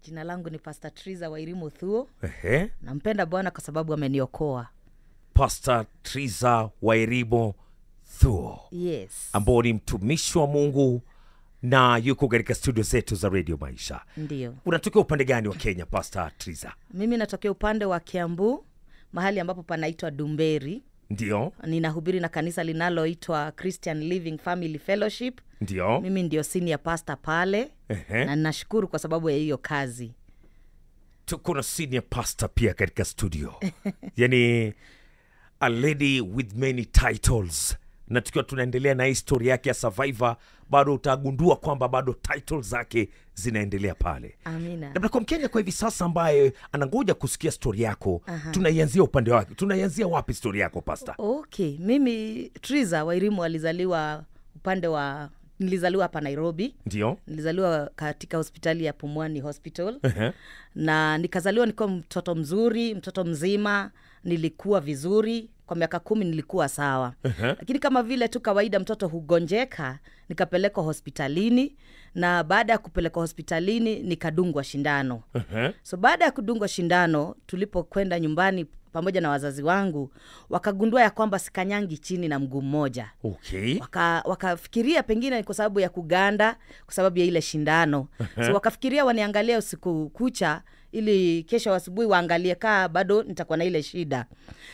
jina langu ni pastor triza wairimu thuo Ehe. nampenda bwana kwa sababu ameniokoa pastor triza wairimo thuo yes ambao ni mtumishi wa mungu na yuko katika studio zetu za radio maisha ndio unatokea upande gani wa kenya pastor triza mimi natokea upande wa kiambu mahali ambapo panaitwa dumberi ndio ninahubiri na kanisa linaloitwa christian living family fellowship ndio mimi ndio senior pastor pale Ehe. na ninashukuru kwa sababu ya hiyo kazi tuko na senior pastor pia katika studio yani a lady with many titles na tukiwa tunaendelea na histori yake ya survivor bado utagundua kwamba bado titles zake zinaendelea pale amina labda kwa mkenya kwa hivi sasa ambaye anangoja kusikia stori yako tunaianzia upande wake tunaianzia wapi stori yako pasta okay mimi triza wairimu alizaliwa upande wa nilizaliwa hapa nairobi ndio nilizaliwa katika hospitali ya pumwani hospital Ehe. na nikazaliwa nikiwa mtoto mzuri mtoto mzima nilikuwa vizuri kwa miaka kumi nilikuwa sawa Ehe. lakini kama vile tu kawaida mtoto hugonjeka nikapelekwa hospitalini na baada ya kupelekwa hospitalini nikadungwa shindano Ehe. so baada ya kudungwa shindano tulipokwenda nyumbani pamoja na wazazi wangu wakagundua ya kwamba sikanyangi chini na mguu mmoja okay waka wakafikiria pengine ni kwa sababu ya kuganda kwa sababu ya ile shindano so wakafikiria waniangalia usiku kucha ili kesho asubuhi waangalie kaa bado nitakuwa na ile shida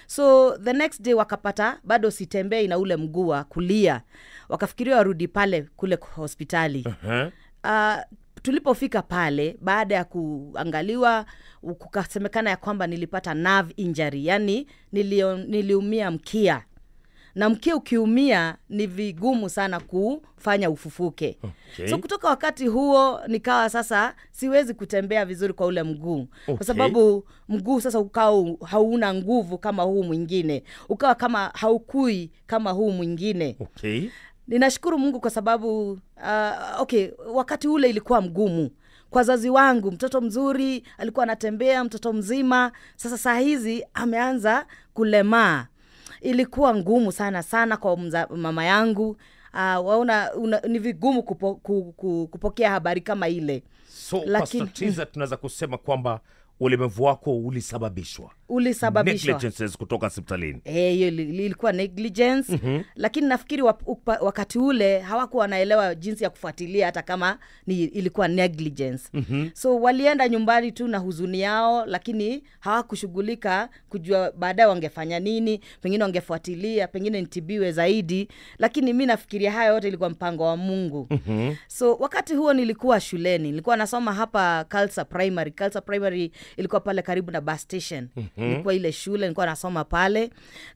so the next day wakapata bado sitembei na ule mguu wa kulia wakafikiria warudi pale kule hospitali Ehe. uh, tulipofika pale baada ya kuangaliwa u- kukasemekana ya kwamba nilipata nerve injury yani nilio, niliumia mkia na mkia ukiumia ni vigumu sana kufanya ufufuke Okay. so kutoka wakati huo nikawa sasa siwezi kutembea vizuri kwa ule mguu Okay. kwa sababu mguu sasa ukawa u- hauna nguvu kama huu mwingine ukawa kama haukui kama huu mwingine okay ninashukuru mungu kwa sababu uh, okay wakati ule ilikuwa mgumu kwa wazazi wangu mtoto mzuri alikuwa anatembea mtoto mzima sasa saa hizi ameanza kulemaa ilikuwa ngumu sana sana kwa mza, mama yangu uh, waona una, ni vigumu kupo, ku, ku, kupokea habari kama ile so Lakini- pastor triza tunaweza kusema kwamba ulemavu wako ulisababishwa ulisababishwa negligences kutoka hospitalini Eh, hiyo ili- ili- ilikuwa negligence mm-hmm. lakini nafikiri wap, upa, wakati ule hawakuwa wanaelewa jinsi ya kufuatilia hata kama ni ilikuwa negligence mm-hmm. so walienda nyumbani tu na huzuni yao lakini hawakushughulika kujua baadaye wangefanya nini pengine wangefuatilia pengine nitibiwe zaidi lakini mi nafikiria haya yote ilikuwa mpango wa mungu mm-hmm. so wakati huo nilikuwa shuleni nilikuwa nasoma hapa Kalsa primary Kalsa primary ilikuwa pale karibu na bus station mm-hmm. ilikuwa ile shule nilikuwa nasoma pale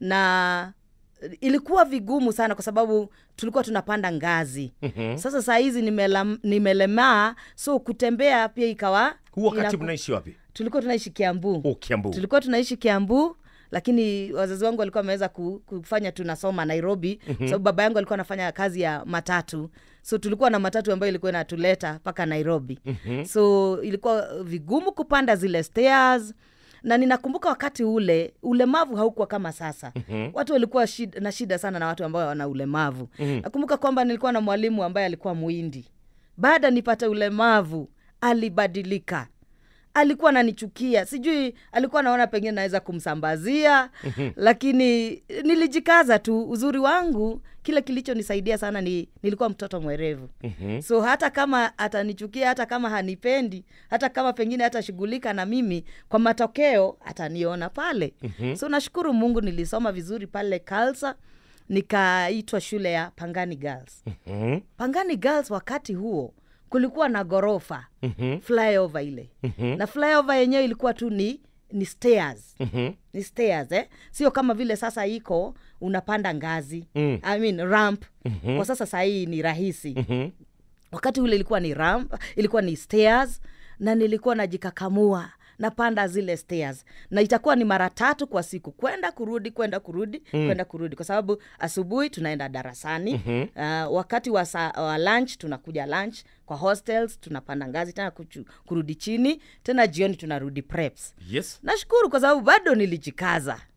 na ilikuwa vigumu sana kwa sababu tulikuwa tunapanda ngazi mm-hmm. sasa saa hizi nimela- nimelemaa so kutembea pia ikawa huu wakati inaku- mnaishi wapi tulikuwa tunaishi kiambu oh, kiambu tulikuwa tunaishi kiambu lakini wazazi wangu walikuwa wameweza ku- kufanya tunasoma nairobi mm-hmm. sababu baba yangu alikuwa anafanya kazi ya matatu so tulikuwa na matatu ambayo ilikuwa inatuleta mpaka nairobi mm-hmm. so ilikuwa vigumu kupanda zile stairs na ninakumbuka wakati ule ulemavu haukuwa kama sasa mm-hmm. watu walikuwa shida, na shida sana na watu ambao wana ulemavu mm-hmm. nakumbuka kwamba nilikuwa na mwalimu ambaye alikuwa mwindi baada nipate ulemavu alibadilika alikuwa ananichukia sijui alikuwa anaona pengine naweza kumsambazia lakini nilijikaza tu uzuri wangu kile kilichonisaidia sana ni nilikuwa mtoto mwerevu mm-hmm. so hata kama atanichukia hata kama hanipendi hata kama pengine hatashughulika na mimi kwa matokeo ataniona pale mm-hmm. so nashukuru mungu nilisoma vizuri pale kalsa nikaitwa shule ya pangani girls Mhm. pangani girls wakati huo kulikuwa na ghorofa Mhm. flyover ile Mhm. na flyover yenyewe ilikuwa tu ni ni stairs Mhm. ni stairs eh? sio kama vile sasa iko unapanda ngazi Mm. I mean, ramp Mhm. kwa sasa sahii ni rahisi Mhm. wakati ule ilikuwa ni ramp ilikuwa ni stairs na nilikuwa najikakamua napanda zile stairs na itakuwa ni mara tatu kwa siku kwenda kurudi kwenda kurudi mm. kwenda kurudi kwa sababu asubuhi tunaenda darasani mm-hmm. uh, wakati wa, sa, wa lunch tunakuja lunch kwa hostels tunapanda ngazi tena kuchu, kurudi chini tena jioni tunarudi preps yes nashukuru kwa sababu bado nilijikaza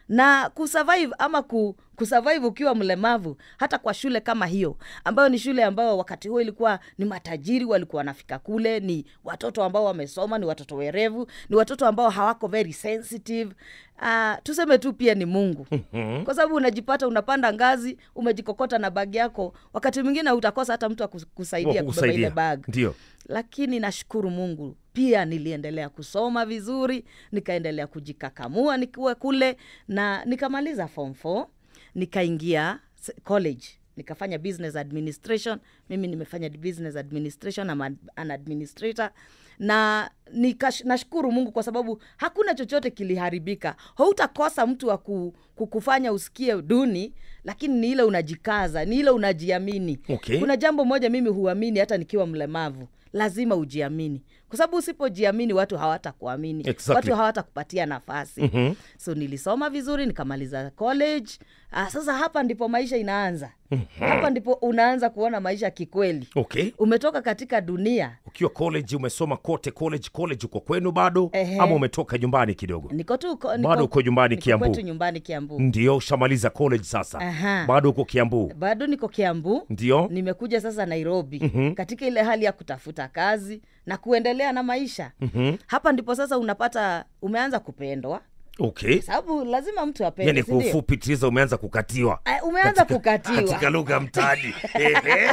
na kusurvive ama ku, kusurvive ukiwa mlemavu hata kwa shule kama hiyo ambayo ni shule ambayo wakati huo ilikuwa ni matajiri walikuwa wanafika kule ni watoto ambao wamesoma ni watoto werevu ni watoto ambao hawako very sensitive uh, tuseme tu pia ni mungu mm-hmm. kwa sababu unajipata unapanda ngazi umejikokota na bagi yako wakati mwingine utakosa hata mtu akusaidia kubeba ile Wakukusaidia. bag ndio lakini nashukuru mungu pia niliendelea kusoma vizuri nikaendelea kujikakamua nikiwa kule na nikamaliza form 4 nikaingia s- college nikafanya business administration mimi nimefanya business administration I'm ad- an administrator na nikash, nashukuru mungu kwa sababu hakuna chochote kiliharibika hautakosa mtu wa ku, kukufanya usikie duni lakini ni ile unajikaza ni ile unajiamini Okay. kuna jambo moja mimi huamini hata nikiwa mlemavu lazima ujiamini kwa sababu usipojiamini watu hawatakuamini Exactly. watu hawatakupatia nafasi mm-hmm. so nilisoma vizuri nikamaliza college ah, sasa hapa ndipo maisha inaanza mm-hmm. hapa ndipo unaanza kuona maisha kikweli okay umetoka katika dunia ukiwa college umesoma kote college college uko kwenu bado Ehe. ama umetoka nyumbani kidogo niko tu ko- Bado niko- uko nyumbani niko Kiambu? kwetu nyumbani kiambu ndio ushamaliza college sasa Aha. bado uko kiambu bado niko kiambu ndio nimekuja sasa nairobi mm-hmm. katika ile hali ya kutafuta kazi na kuendelea na maisha mm-hmm. hapa ndipo sasa unapata umeanza kupendwa okay sababu lazima mtu apende yani si kwa ndio? ufupi tiza umeanza kukatiwa Eh, umeanza kukatiwa katika lugha ya mtaani Ehe.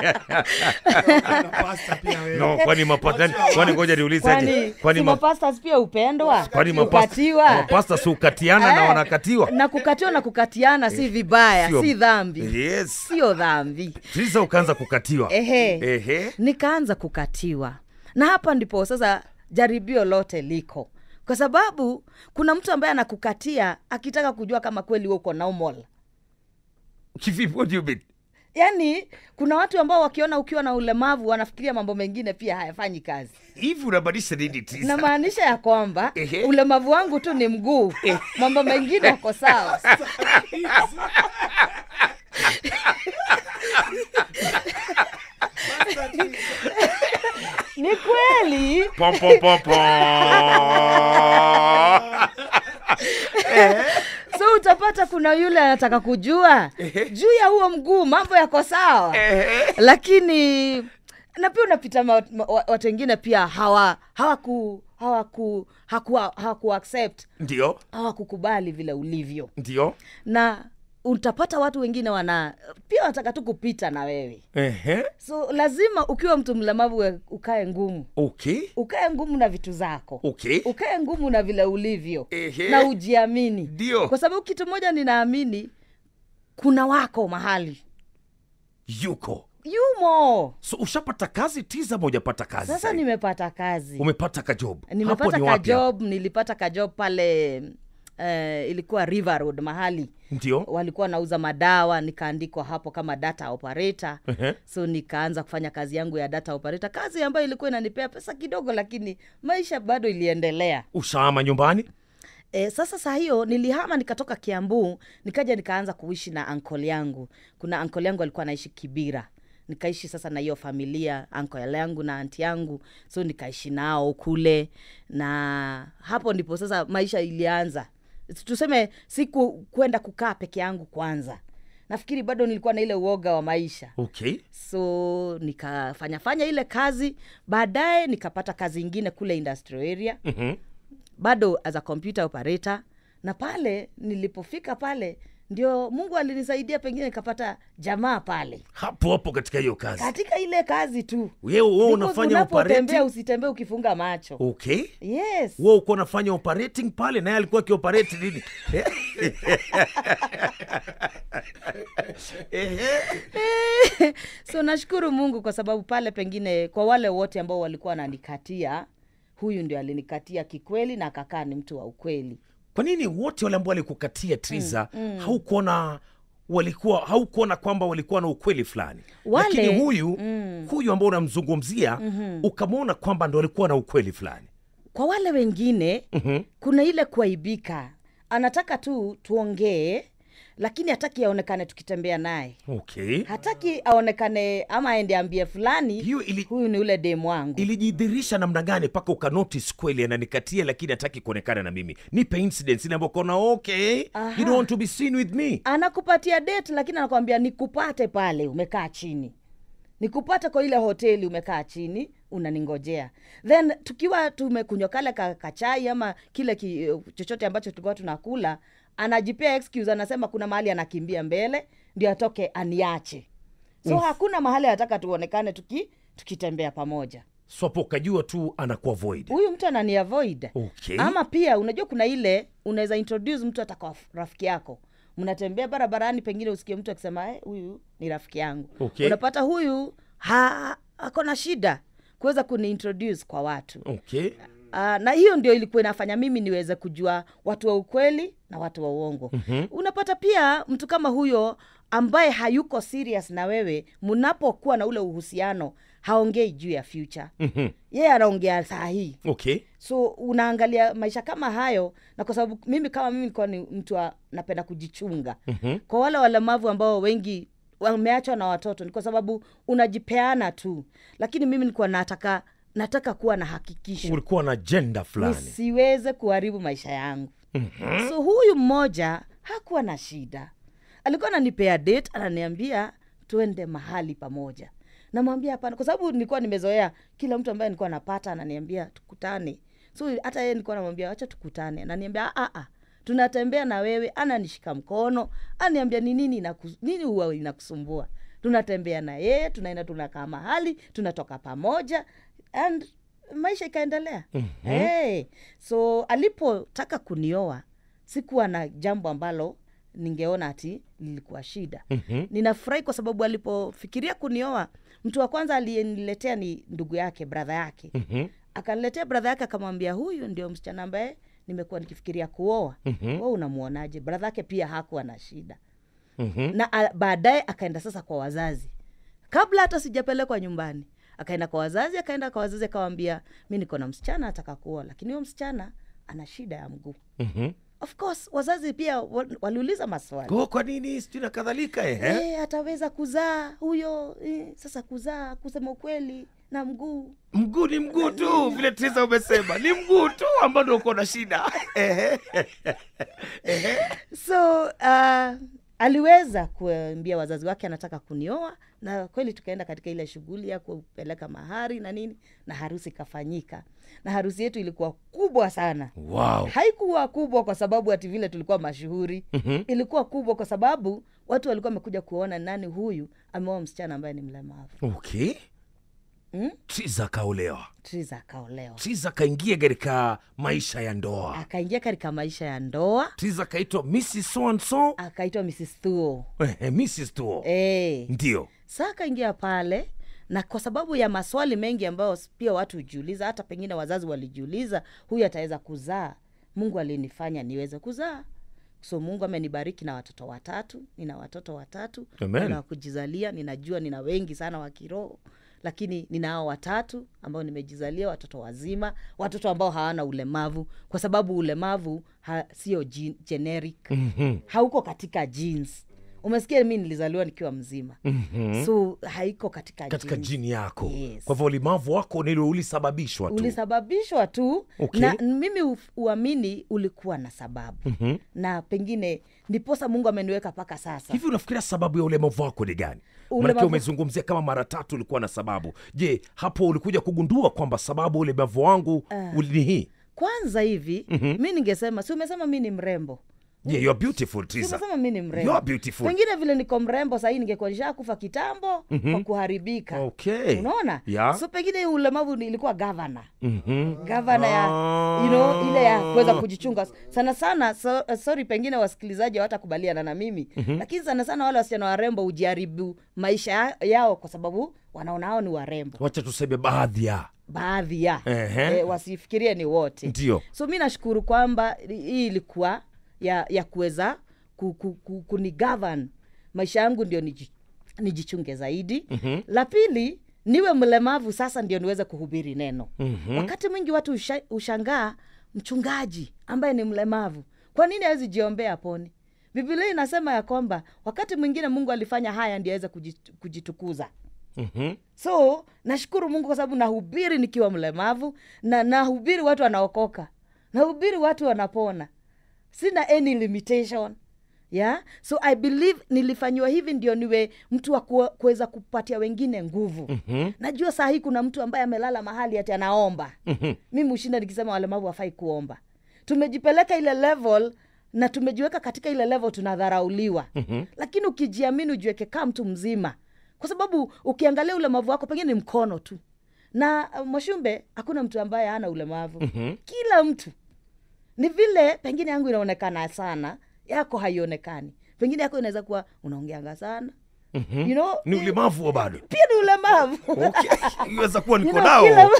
Pasta pia wewe. no kwani mapatani kwani ngoja niulize aje kwani kwani si ma- mapastas pia upendwa kwani mapasta kukatiwa mapasta si ukatiana na Eh, wanakatiwa na kukatiwa na kukatiana si vibaya Sio- si dhambi yes sio dhambi tiza ukaanza kukatiwa ehe Ehe. nikaanza kukatiwa na hapa ndipo sasa jaribio lote liko kwa sababu kuna mtu ambaye anakukatia akitaka kujua kama kweli wewe uko normal kivipi what do you mean yaani kuna watu ambao wakiona ukiwa na ulemavu wanafikiria mambo mengine pia hayafanyi kazi hivi unabadilisha nini tiza namaanisha ya kwamba Ehe. ulemavu wangu tu ni mguu mambo mengine yako sawa ni kweli pom pom pom pom so utapata kuna yule anataka kujua juu ya huo mguu mambo yako sawa lakini na pia unapita ma- ma- wa- watu wengine pia hawa hawaku hawaku hakuwa hawaku accept ndio hawakukubali vile ulivyo ndio na utapata watu wengine wana pia wanataka tu kupita na wewe Ehe. so lazima ukiwa mtu mlemavu we- ukae ngumu okay ukae ngumu na vitu zako okay ukae ngumu na vile ulivyo Ehe. na ujiamini Ndio. kwa sababu kitu moja ninaamini kuna wako mahali yuko yumo so ushapata kazi tiza ama hujapata kazi sasa sahi? nimepata kazi umepata kajob Hapo nimepata ni wapi hapo? kajob nilipata kajob pale uh, ilikuwa river road mahali ndio walikuwa nauza madawa nikaandikwa hapo kama data operator Ehe. so nikaanza kufanya kazi yangu ya data operator kazi ambayo ilikuwa inanipea pesa kidogo lakini maisha bado iliendelea ushaama nyumbani E, sasa saa hiyo nilihama nikatoka kiambu nikaja nikaanza kuishi na ankol yangu kuna ankol yangu alikuwa anaishi kibira nikaishi sasa na hiyo familia ankol yangu na anti yangu so nikaishi nao kule na hapo ndipo sasa maisha ilianza tuseme siku kwenda kukaa peke yangu kwanza nafikiri bado nilikuwa na ile uoga wa maisha okay so nikafanya fanya ile kazi baadaye nikapata kazi ingine kule industrial area Mhm. bado as a computer operator na pale nilipofika pale ndio mungu alinisaidia pengine nikapata jamaa pale hapo hapo katika hiyo kazi katika ile kazi tu wewe wewe Because unafanya unapotembea operating usitembee ukifunga macho okay yes wewe uko unafanya operating pale naye alikuwa akioperate nini Ehe. so nashukuru mungu kwa sababu pale pengine kwa wale wote ambao walikuwa wananikatia huyu ndio alinikatia kikweli na akakaa ni mtu wa ukweli kwa nini wote wale ambao walikukatia triza haukuona walikuwa haukuona kwamba walikuwa na ukweli fulani Wale- lakini huyu huyu ambao unamzungumzia ukamwona kwamba ndo alikuwa na ukweli fulani kwa wale wengine mm-hmm. kuna ile kuaibika anataka tu tuongee lakini hataki aonekane tukitembea naye okay hataki aonekane ama aende ambie fulani hiyo ili, huyu ni ule demu wangu ilijidhirisha namna gani mpaka ukanotice kweli ananikatia lakini hataki kuonekana na mimi nipe incidents ile ambayo ukaona okay Aha. you don't want to be seen with me anakupatia date lakini anakwambia nikupate pale umekaa chini nikupate kwa ile hoteli umekaa chini unaningojea then tukiwa tumekunywa kale ka, kachai ama kile ki, chochote ambacho tulikuwa tunakula anajipea excuse anasema kuna mahali anakimbia mbele ndio atoke aniache so hakuna mahali anataka tuonekane tuki tukitembea pamoja swapo ukajua tu anakuwa void huyu mtu anani avoid okay ama pia unajua kuna ile unaweza introduce mtu hata kwa rafiki yako mnatembea barabarani pengine usikie mtu akisema "Eh, huyu ni rafiki yangu Okay. unapata huyu ha, ako na shida kuweza kuniintroduce kwa watu okay Uh, na hiyo ndio ilikuwa inafanya mimi niweze kujua watu wa ukweli na watu wa uongo mm-hmm. unapata pia mtu kama huyo ambaye hayuko serious na wewe mnapokuwa na ule uhusiano haongei juu ya future Mhm. yeye anaongea saa hii okay so unaangalia maisha kama hayo na kwa sababu mimi kama mimi nilikuwa ni mtu wa, napenda kujichunga Mhm. kwa wale walemavu ambao wengi wameachwa na watoto ni kwa sababu unajipeana tu lakini mimi nilikuwa nataka nataka kuwa na hakikisho ulikuwa na jenda fulani nisiweze kuharibu maisha yangu mm-hmm. so huyu mmoja hakuwa na shida alikuwa ananipea date ananiambia tuende mahali pamoja namwambia hapana kwa sababu nilikuwa nimezoea kila mtu ambaye nilikuwa napata ananiambia tukutane so hata yeye nilikuwa namwambia wacha tukutane ananiambia "Ah, ah, tunatembea na wewe ananishika mkono ananiambia ni nini inaku- nini huwa inakusumbua tunatembea na yeye tunaenda tunakaa mahali tunatoka pamoja and maisha ikaendelea mm-hmm. hey, so alipotaka kunioa sikuwa na jambo ambalo ningeona ati lilikuwa shida Mhm. ninafurahi kwa sababu alipofikiria kunioa mtu wa kwanza aliyeniletea ni ndugu yake bradha yake Mhm. akaniletea bradha yake akamwambia huyu ndio msichana ambaye nimekuwa nikifikiria kuoa Mhm. we unamwonaje bradha yake pia hakuwa na shida Mhm. na a- baadaye akaenda sasa kwa wazazi kabla hata sijapelekwa nyumbani akaenda kwa wazazi akaenda kwa wazazi akawambia mi niko na msichana ataka kuoa lakini huyo msichana ana shida ya mguu Mhm. of course wazazi pia wa- waliuliza maswali Kwa- kwa nini sijui na kadhalika eh? e, ataweza kuzaa huyo e, sasa kuzaa kusema ukweli na mguu mguu ni mguu tu vile tisa umesema ni mguu tu ambao ndo uko na shida Ehe. so uh, aliweza kuambia wazazi wake anataka kunioa na kweli tukaenda katika ile shughuli ya kupeleka mahari na nini na harusi ikafanyika na harusi yetu ilikuwa kubwa sana wow. haikuwa kubwa kwa sababu ati vile tulikuwa mashuhuri Mhm. ilikuwa kubwa kwa sababu watu walikuwa wamekuja kuona nani huyu ameoa msichana ambaye ni mlemavu okay mm? triza akaolewa triza akaolewa triza akaingia katika maisha ya ndoa akaingia katika maisha ya ndoa triza akaitwa mrs so and so akaitwa mrs thuo Ehe, mrs tuo e. ndio saa akaingia pale na kwa sababu ya maswali mengi ambayo pia watu hujiuliza hata pengine wazazi walijiuliza huyu ataweza kuzaa mungu alinifanya niweze kuzaa so mungu amenibariki na watoto watatu nina watoto watatu Amen. nina wa kujizalia ninajua nina wengi sana wa kiroho lakini ninao watatu ambao nimejizalia watoto wazima watoto ambao hawana ulemavu kwa sababu ulemavu ha, sio gen- generic Mhm. hauko katika jeans umesikia mi nilizaliwa nikiwa mzima Mhm. so haiko katika, katika genes. jini yako Yes. kwa hivyo ulemavu wako nilo ulisababishwa tu ulisababishwa tu Okay. na mimi uf- uamini ulikuwa na sababu Mhm. na pengine ndiposa mungu ameniweka mpaka sasa hivi unafikiria sababu ya ulemavu wako ni gani Ulemavu- manake umezungumzia kama mara tatu ulikuwa na sababu je hapo ulikuja kugundua kwamba sababu ya ulemavu wangu uli- ni hii kwanza hivi mm-hmm. mi ningesema si umesema mi ni mrembo yeah, you are beautiful Si Triza. umesema mi ni You mrembo are beautiful. pengine vile niko mrembo sahii ningekuwa nishakufa kitambo mm-hmm. kwa kuharibika Okay. unaona Yeah. so pengine ulemavu ni- ilikuwa gavana Mhm. gavana ya you know, ile ya kuweza kujichunga sana sana so, uh, sorry pengine wasikilizaji hawatakubaliana na mimi mm-hmm. lakini sana sana wale wasichana warembo hujaribu maisha ya- yao kwa sababu wanaona hao ni warembo wacha tuseme baadhi ya baadhi ya Ehe. e, wasifikirie ni wote ndio so mi nashukuru kwamba hii ilikuwa ya ya kuweza ku, ku, ku, kunigovern maisha yangu ndio niji, nijichunge zaidi mm-hmm. la pili niwe mlemavu sasa ndio niweze kuhubiri neno mm-hmm. wakati mwingi watu usha, ushangaa mchungaji ambaye ni mlemavu kwa nini awezi jiombea poni biblia inasema ya kwamba wakati mwingine mungu alifanya haya ndio aweze kujit- kujitukuza Mhm. so nashukuru mungu kwa sababu nahubiri nikiwa mlemavu na nahubiri watu wanaokoka nahubiri watu wanapona sina any limitation yeah so i believe nilifanyiwa hivi ndio niwe mtu wa kuwe- kuweza kupatia wengine nguvu Mhm. najua saa hii kuna mtu ambaye amelala mahali ati anaomba Mhm. mimi hushinda nikisema walemavu wafai kuomba tumejipeleka ile level na tumejiweka katika ile level tunadharauliwa Mhm. lakini ukijiamini ujiweke kaa mtu mzima kwa sababu ukiangalia ulemavu wako pengine ni mkono tu na uh, mwashumbe hakuna mtu ambaye hana ulemavu Mhm. kila mtu ni vile pengine yangu inaonekana sana yako haionekani pengine yako inaweza kuwa unaongeanga sana Mhm. you know, ni ulemavu wa bado pia ni ulemavu okay. iweza kuwa You niko know, nao kila,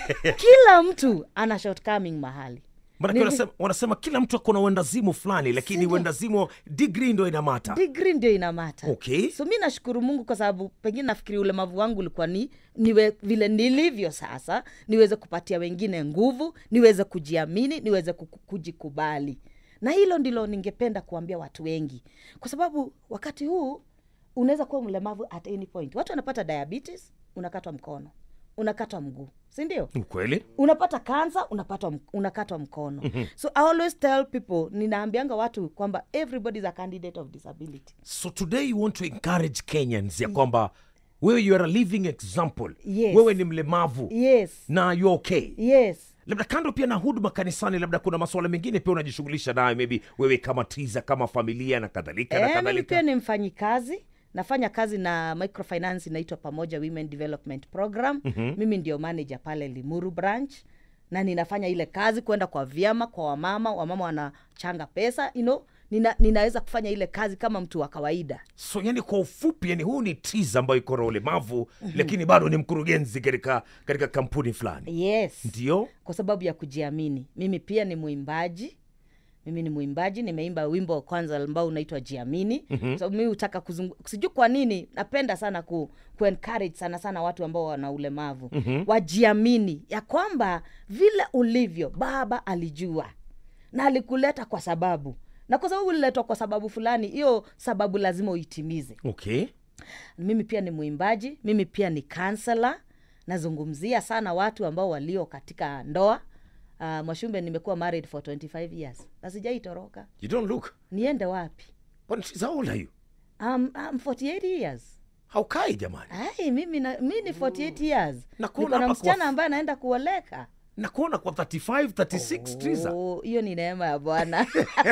kila mtu ana shortcoming mahali manake Ni- wanasema, wanasema kila mtu akona uendazimu fulani lakini Sindio? uendazimu digri ndo inamata digri ndio inamata okay so mi nashukuru mungu kwa sababu pengine nafikiri ulemavu wangu ulikuwa ni niwe vile nilivyo sasa niweze kupatia wengine nguvu niweze kujiamini niweze kuku- kujikubali na hilo ndilo ningependa kuambia watu wengi kwa sababu wakati huu unaweza kuwa mlemavu at any point watu wanapata diabetes unakatwa mkono unakatwa mguu sindio ukweli unapata kansa unapata unakatwa mkono mm-hmm. so i always tell people ninaambianga watu kwamba everybody is a candidate of disability so today you want to encourage kenyans ya kwamba wewe you are a living example Yes. wewe ni mlemavu yes na you okay yes labda kando pia na huduma kanisani labda kuna masuala mengine pia unajishughulisha nayo maybe wewe kama tiza kama familia na kadhalika na Eh, mimi kadhalika pia ni mfanyikazi nafanya kazi na microfinance inaitwa pamoja women development program mm-hmm. mimi ndio manager pale limuru branch na ninafanya ile kazi kwenda kwa vyama kwa wamama wamama wanachanga pesa you know, nina, ninaweza kufanya ile kazi kama mtu wa kawaida so yani kwa ufupi yani huu ni tiza ambayo iko na ulemavu lakini bado ni mkurugenzi katika katika kampuni fulani yes ndio kwa sababu ya kujiamini mimi pia ni mwimbaji mimi ni mwimbaji nimeimba wimbo wa kwanza ambao unaitwa jiamini mm-hmm. sababu mimi hutaka kuzungu sijui kwa nini napenda sana ku, ku encourage sana sana watu ambao wana ulemavu mm-hmm. wajiamini ya kwamba vile ulivyo baba alijua na alikuleta kwa sababu na kwa sababu uliletwa kwa sababu fulani hiyo sababu lazima uitimize okay mimi pia ni mwimbaji mimi pia ni kansela nazungumzia sana watu ambao walio katika ndoa uh, mwashumbe nimekuwa married for 25 years na sijaitoroka you don't look niende wapi but tiza how old are you um, um, 48 years haukai jamani ai mimi na, mi ni 48 years Na kuona niko na hapa msichana kwa- ambaye anaenda kuoleka na kuona kwa 35 36 tiza Oh, hiyo ni neema ya bwana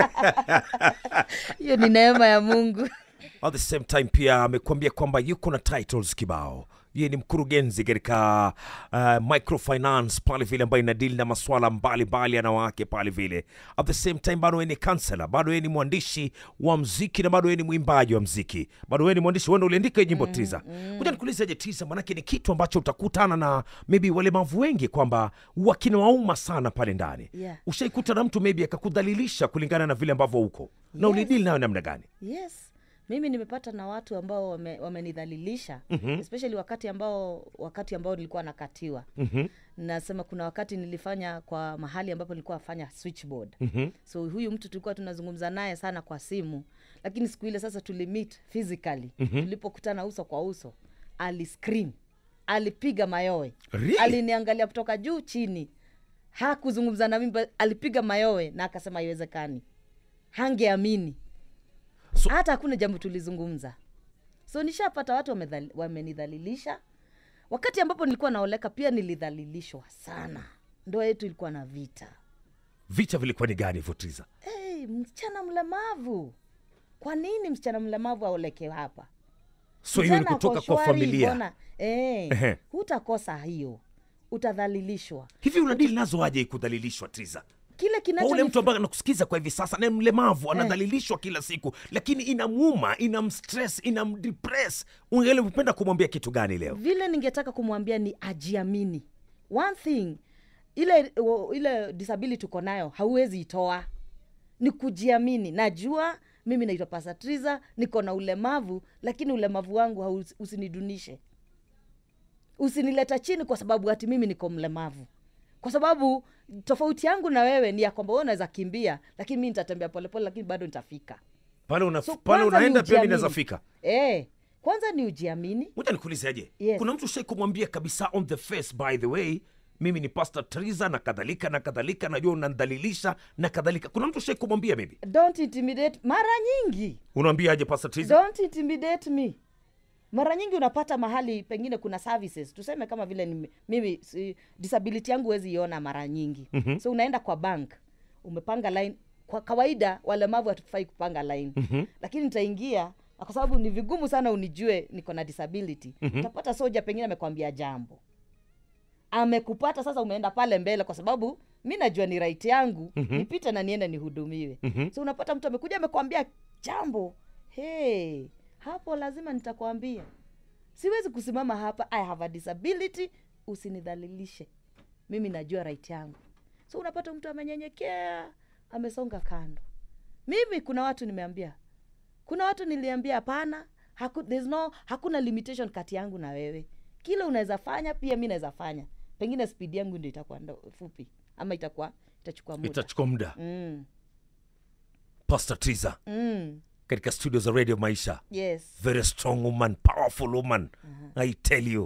hiyo ni neema ya mungu at the same time pia amekuambia kwamba yuko na titles kibao yeye ni mkurugenzi katika uh, microfinance pale vile ambayo inadili na maswala mbalimbali ya wanawake pale vile at the same time bado yeye ni kansela bado yeye ni mwandishi wa mziki na bado yeye ni mwimbaji wa mziki bado yeye ni mwandishi wenda uliandika hii nyimbo tiza kuja nikuulizeje tiza manake ni kitu ambacho utakutana na maybe walemavu wengi kwamba wakinawauma sana pale ndani Yeah. ushaikuta na mtu maybe akakudhalilisha kulingana na vile ambavyo uko na Yes. ulidili nayo namna gani yes mimi nimepata na watu ambao wame- wamenidhalilisha mm-hmm. especially wakati ambao wakati ambao nilikuwa nakatiwa mm-hmm. nasema kuna wakati nilifanya kwa mahali ambapo nilikuwa nafanya switchboard Mhm. so huyu mtu tulikuwa tunazungumza naye sana kwa simu lakini siku ile sasa tulimit physically mm-hmm. tulipokutana uso kwa uso aliscream alipiga mayowe Really? aliniangalia kutoka juu chini hakuzungumza na mimi but alipiga mayowe na akasema haiwezekani hangeamini So- hata hakuna jambo tulizungumza so nishapata watu wamedhali- wamenidhalilisha wakati ambapo nilikuwa naoleka pia nilidhalilishwa sana ndoa yetu ilikuwa na vita vita vilikuwa ni gani hivyo tiza hey, msichana mlemavu kwa nini msichana mlemavu aoleke hapa so hiyo ni Msichana kutoka ako kwa shwari, familia mbona- eh, Ehe. hutakosa hiyo utadhalilishwa hivi unadili nazo aje kudhalilishwa tiza kile kwa kinacho ule mtu ambaye anakusikiza kwa hivi sasa na mlemavu anadhalilishwa kila siku lakini inamuuma inamstress inamdepress ungelipenda kumwambia kitu gani leo vile ningetaka kumwambia ni ajiamini one thing ile o- ile disability uko nayo hauwezi itoa ni kujiamini najua mimi naitwa pasatriza niko na ulemavu lakini ulemavu wangu hausi- usinidunishe usinileta chini kwa sababu hati mimi niko mlemavu kwa sababu tofauti yangu na wewe ni ya kwamba wewe unaweza kimbia lakini mi nitatembea polepole lakini bado nitafika pale, una, So, pale kwanza ni unaenda pia mi ujiamini. naweza fika eh, kwanza ni ujiamini moja nikuulize aje Yes. kuna mtu shai kumwambia kabisa on the face by the way mimi ni pastor triza na kadhalika na kadhalika najua unandhalilisha na kadhalika kuna mtu shai kumwambia maybe don't intimidate mara nyingi unaambia aje pastor triza don't intimidate me mara nyingi unapata mahali pengine kuna services tuseme kama vile ni, mimi si, disability yangu huwezi iona mara nyingi mm-hmm. so unaenda kwa bank umepanga line kwa kawaida walemavu hatufai kupanga line mm-hmm. lakini nitaingia na kwa sababu ni vigumu sana unijue niko na disability mm-hmm. utapata soja pengine amekwambia jambo amekupata sasa umeenda pale mbele kwa sababu mi najua ni right yangu mm-hmm. nipite na niende nihudumiwe mm-hmm. so unapata mtu amekuja amekwambia jambo hey, hapo lazima nitakwambia siwezi kusimama hapa i have a disability usinidhalilishe mimi najua right yangu so unapata mtu amenyenyekea amesonga kando mimi kuna watu nimeambia kuna watu niliambia hapana haku, there's no hakuna limitation kati yangu na wewe kile unaweza fanya pia mi naweza fanya pengine spidi yangu ndio itakuwa ndo- fupi ama itakuwa itachukua muda itachukua muda mm, pastor triza mm, katika studio za radio maisha yes very strong woman powerful woman i tell you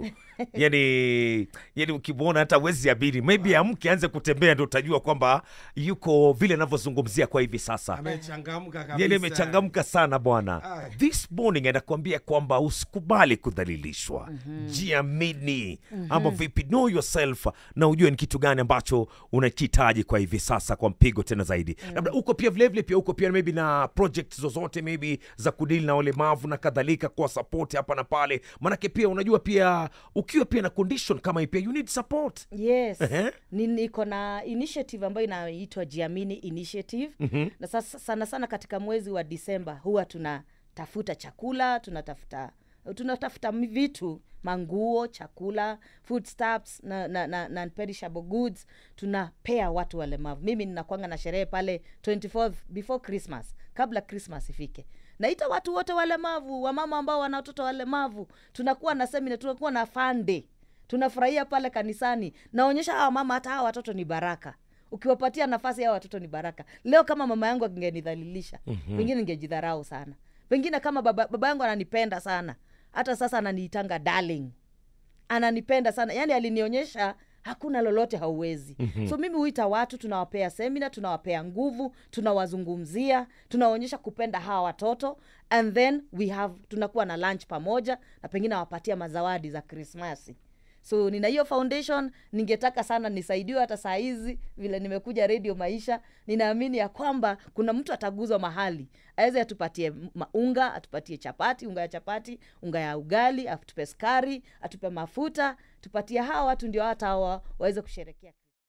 yani yani ukimwona hata wezi abiri maybe amke anze kutembea ndo utajua kwamba yuko vile anavyozungumzia kwa hivi sasa amechangamka yani kabisa imechangamka sana bwana Ai. this morning anakuambia kwamba usikubali kudhalilishwa jiamini ama vipi know yourself na ujue ni kitu gani ambacho unakihitaji kwa hivi sasa kwa mpigo tena zaidi labda uko pia vilevile pia uko pia maybe na project zozote maybe za kudili na walemavu na kadhalika kwa support hapa na pale manake pia unajua pia ukiwa pia na condition kama hii pia you need support yes Ehe. Ni- niko na initiative ambayo inaitwa jiamini initiative mm-hmm. na sasa, sana sana katika mwezi wa disemba huwa tunatafuta chakula tunatafuta tunatafuta mi- vitu manguo chakula foodstuffs na, na, na, na perishable goods tunapea watu walemavu mimi ninakwanga na sherehe pale 24th before christmas kabla christmas ifike naita watu wote walemavu wamama ambao wana watoto walemavu tunakuwa na semina tunakuwa na fande tunafurahia pale kanisani naonyesha hawa mama hata hawa watoto ni baraka ukiwapatia nafasi hawa watoto ni baraka leo kama mama yangu angenidhalilisha mm-hmm. pengine ningejidharau sana pengine kama baba, baba yangu ananipenda sana hata sasa ananiitanga darling ananipenda sana yaani alinionyesha hakuna lolote hauwezi mm-hmm. so mimi huita watu tunawapea semina tunawapea nguvu tunawazungumzia tunawaonyesha kupenda hawa watoto and then we have tunakuwa na lunch pamoja na pengine awapatia mazawadi za krismasi so nina hiyo foundation ningetaka sana nisaidiwe hata saa hizi vile nimekuja redio maisha ninaamini ya kwamba kuna mtu ataguzwa mahali aweze atupatie ma- unga atupatie chapati unga ya chapati unga ya ugali atupe skari atupe mafuta tupatie hawa watu ndio hata hawa waweze kusherekea